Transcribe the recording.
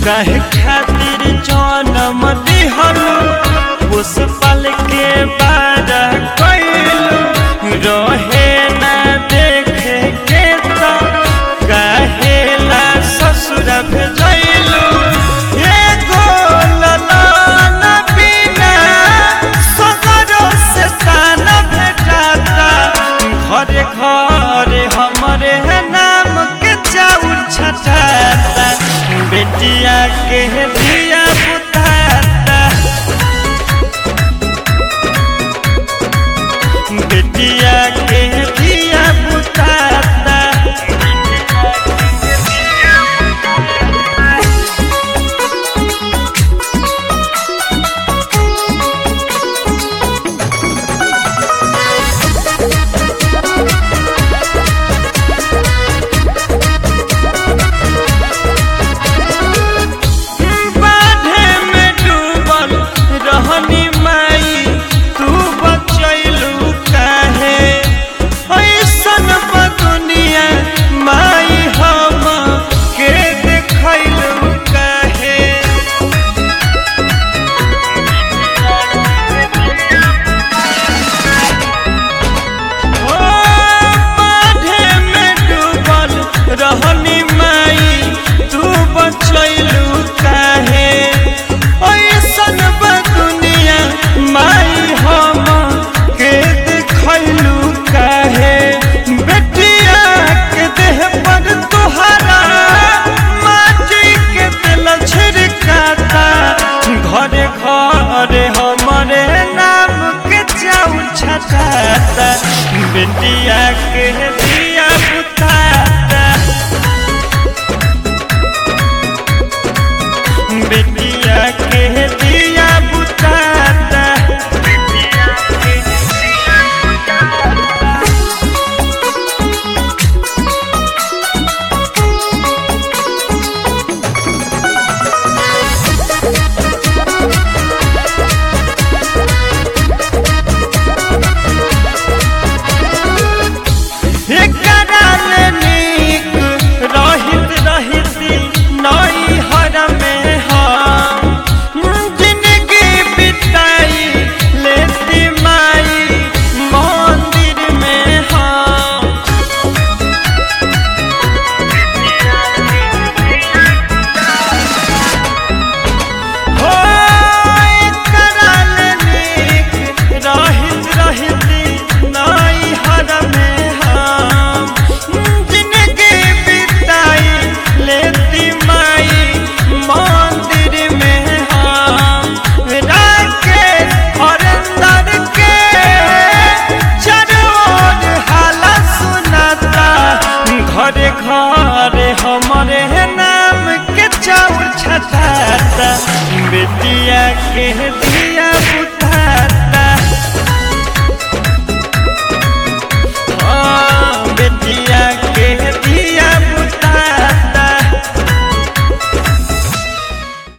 काहे खातिर जन्म दिहलू पुष्पल के बार कैलू रहे ना देखे के तो काहेला ससुर भेजैलू एगो ललन बिना सगरो से तान भेटाता घरे घरे हमरे नाम के चाउर छटाता बेटिया के दिया बुताता बेटिया के दिया बुताता बाढ़े में डूबल रहनी माई तू बचैलू काहे ऐसन दुनिया माई हम के देखैलू काहे ओ बाढ़े में डूबल रहनी माई तू बचैलू काहे ऐसन दुनिया माई हम के देखैलू काहे बेटिया के देह पर तुहरा माटी के दिल छिड़काता घरे घरे हमरे नाम के चाउर छटाता बेटिया के दिया बुताता बेटिया के दिया बुताता एकरा ले नीक रहित रहित नई हर में हम जिंदगी बिताई लेती माई मंदिर में हम हो एकरा ले नीक रहित रहित नई हर में हम जिंदगी बिताई लेती माई मंदिर में हम राकेश हरिंदर के चरोर हाला सुनाता घरे घरे हमरे नाम के चाउर छटाता बेटिया के दिया पुत